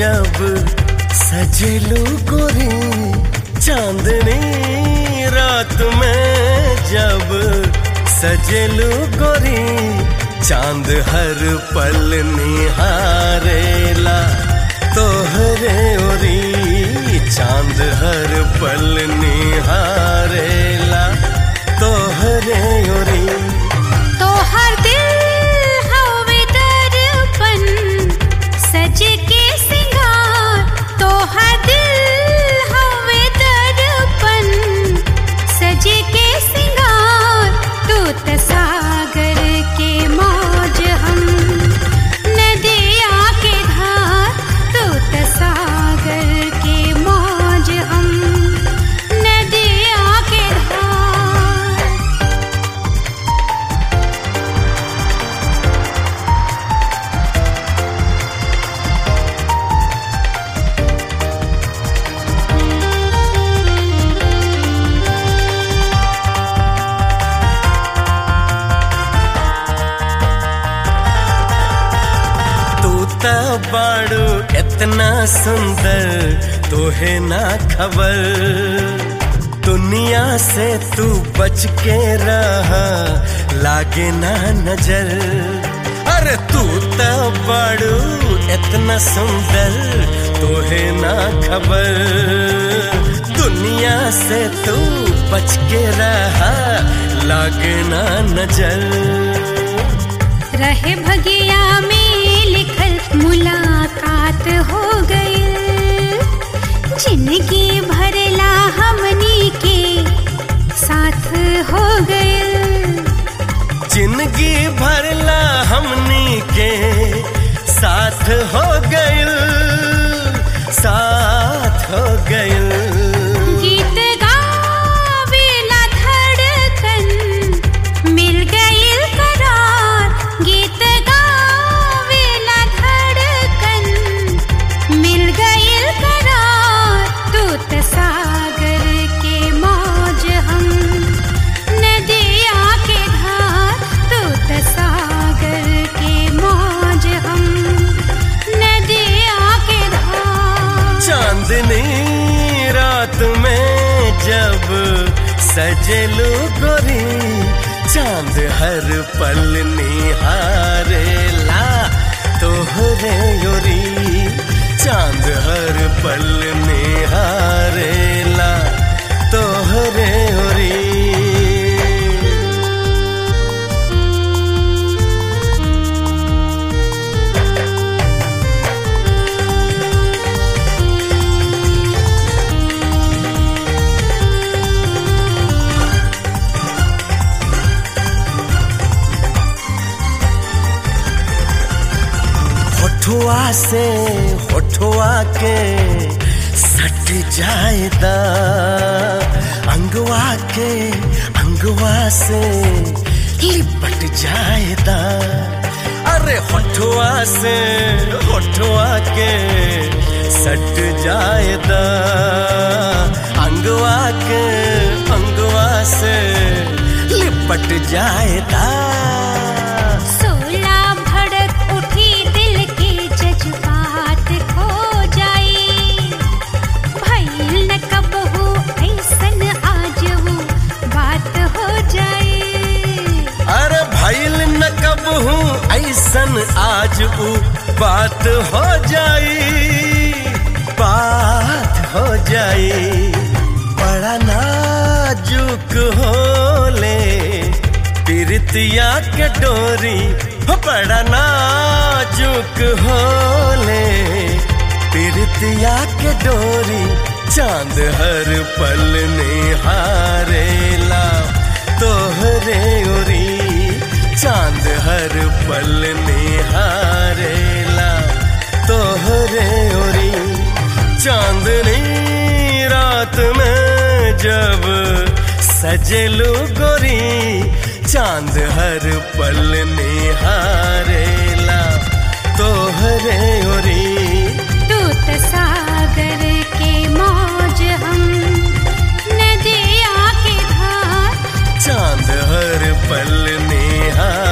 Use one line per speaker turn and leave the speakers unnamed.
जब सजेलू गोरी चांदनी रात में जब सजेलू गोरी चांद हर पल निहारेला तोहरे ओरी चांद हर पल निहारेला तोहरे ओरी
तो हर दिल हवे दर्पण सज के सिंगार तो हर दिल हवे दर्पण सज के सिंगार तू त सागर के मौज हम नदिया के धार तू त सागर के मौज हम नदिया के धार
तू त बाड़ू इतना सुंदर तोहे ना खबर दुनिया से तू बच के रहा लागे ना नजर अरे तू त बाड़ू इतना सुंदर तोहे ना खबर दुनिया से तू बच के रहा लागे ना नजर
रहे भगिया में लिखल मुलाकात हो गई जिंदगी भरला हमनी के साथ हो गई
जिंदगी भरला हमनी के साथ हो गइल साथ हो गइल
गीत गावेला धड़कन मिल गईल करार गीत गावेला धड़कन मिल गईल करार तू त सागर के मौज हम नदिया के धार तू त सागर के मौज हम नदिया के धार
चांदनी रात में जब सजेलू गोरी चांद हर पल निहारेला तोहरे योरी चांद हर पल निहारेला तोहरे योरी होठुआ से होठुआ के सट जाएदा अंगवा के अंगवा से लिपट जाएदा अरे होठुआ से होठुआ के सट जाएदा अंगवा के अंगवा से लिपट जाएदा
सोला भड़क उठी दिल के जज्बात खो जाई भइल न कब हो ऐसन आज वो बात हो जाई
अरे भइल न कब हूँ ऐसन आज ऊ बात हो जाई बात हो जाई बड़ा नाजुक होले प्रीतिया के डोरी हो बड़ा नाजुक होले प्रीतिया के डोरी चांद हर पल निहारेला तोहरे ओरी चांद हर पल निहारेला तोहरे ओरी चांदनी रात में जब सजेलू गोरी चांद हर पल निहारेला तोहरे ओरी
तू त सागर के मौज हम नदिया के धार
चांद हर पल निहार